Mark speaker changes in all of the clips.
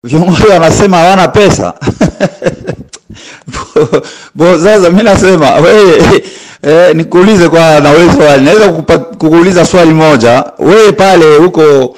Speaker 1: viongozi wanasema hawana pesa bo sasa mi nasema wewe eh, nikuulize kwa na wewe swali naweza kukupa- kukuuliza swali moja wewe pale huko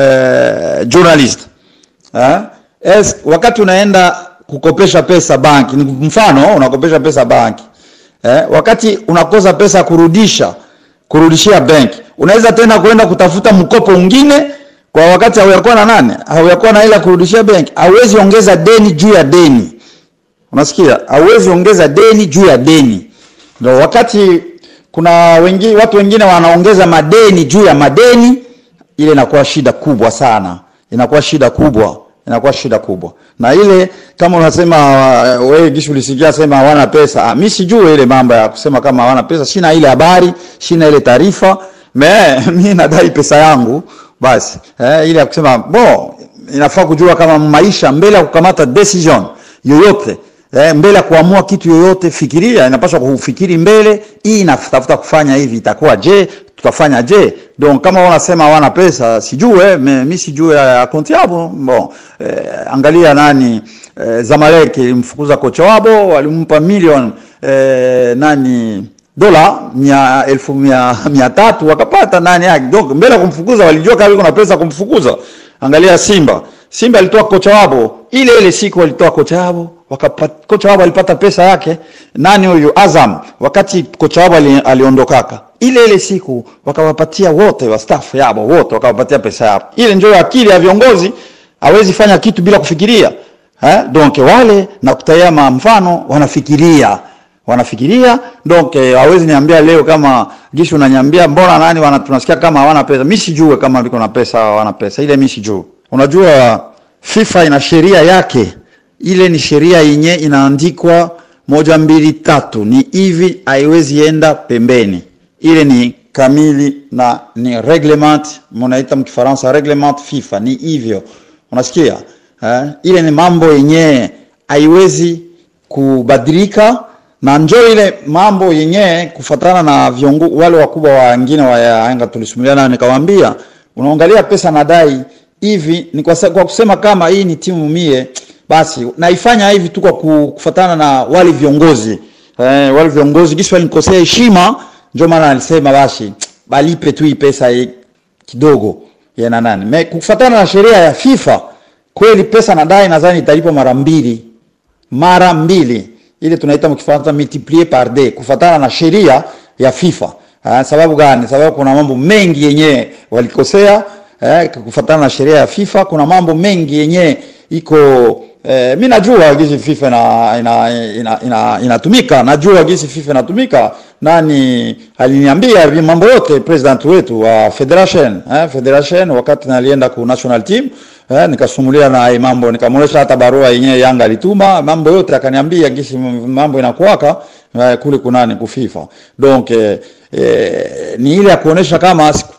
Speaker 1: eh, journalist eh? Es, wakati unaenda kukopesha pesa banki ni mfano unakopesha pesa banki eh? wakati unakosa pesa kurudisha kurudishia benki unaweza tena kwenda kutafuta mkopo mwingine kwa wakati hauyakuwa na nane hauyakuwa na ila kurudishia benki hauwezi ongeza deni juu ya deni unasikia hauwezi ongeza deni juu ya deni ndio wakati kuna wengi, watu wengine wanaongeza madeni juu ya madeni ile inakuwa shida kubwa sana inakuwa shida kubwa inakuwa shida kubwa na ile kama unasema uh, wewe gishu ulisikia sema hawana pesa ah, mi sijui ile mambo ya kusema kama hawana pesa sina ile habari sina ile taarifa me mi nadai pesa yangu basi eh, ile ya kusema bo inafaa kujua kama maisha mbele ya kukamata decision yoyote eh, mbele ya kuamua kitu yoyote fikiria inapaswa kufikiri mbele hii inatafuta kufanya hivi itakuwa je tutafanya je donc kama wanasema hawana pesa sijue me, mi sijue akaunti yabo bon eh, angalia nani eh, Zamalek ilimfukuza kocha wabo walimpa milioni eh, nani dola mia elfu mia, mia tatu wakapata nani yake donc mbele ya kumfukuza walijua kama kuna pesa kumfukuza angalia Simba Simba alitoa kocha wabo ile ile siku walitoa kocha wabo wakapata kocha wabo alipata pesa yake nani huyu Azam wakati kocha wabo ali, aliondokaka ile ile siku wakawapatia wote wa staff yabo wote wakawapatia pesa yao ile ndio akili ya viongozi hawezi fanya kitu bila kufikiria eh? donc wale na kutayama mfano wanafikiria wanafikiria donc eh, hawezi niambia leo kama gishu unaniambia mbona nani wana, tunasikia kama hawana pesa mi sijue kama liko na pesa au hawana pesa ile mi sijue unajua FIFA ina sheria yake ile ni sheria yenye inaandikwa moja mbili tatu ni hivi haiwezi enda pembeni ile ni kamili na ni reglement mnaita mkifaransa reglement FIFA ni hivyo unasikia eh? ile ni mambo yenye haiwezi kubadilika na njo ile mambo yenye kufatana na viongo, wale wakubwa wengine wa Yanga tulisumuliana, nikawaambia unaangalia pesa nadai hivi ni kwa, sa- kwa kusema kama hii ni timu mie, basi naifanya hivi tu kwa ku- kufatana na wale viongozi eh, wale viongozi gisi walinikosea heshima, ndio maana alisema basi balipe tu hii pesa hii kidogo ya na nani Me, kufatana na sheria ya FIFA kweli pesa nadai nadhani italipa mara mbili mara mbili ile tunaita mkifaransa multiplier par deux kufatana na sheria ya FIFA. Ah, sababu gani? Sababu kuna mambo mengi yenye walikosea eh, kufatana na sheria ya FIFA. Kuna mambo mengi yenye iko eh, mi najua gisi FIFA ina, ina, ina, ina, inatumika najua gisi FIFA inatumika. Nani aliniambia vi- mambo yote president wetu wa federation eh, federation wakati nalienda ku national team eh, nikasumulia na hii mambo nikamwonyesha hata barua yenyewe Yanga alituma mambo yote, akaniambia gisi mambo inakuwaka eh, kule kunani kufifa donc eh, eh, ni ile ya kuonesha kama siku-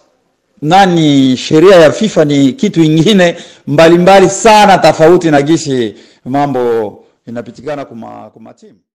Speaker 1: nani sheria ya FIFA ni kitu ingine mbalimbali sana tofauti na gisi mambo inapitikana kuma, kuma timu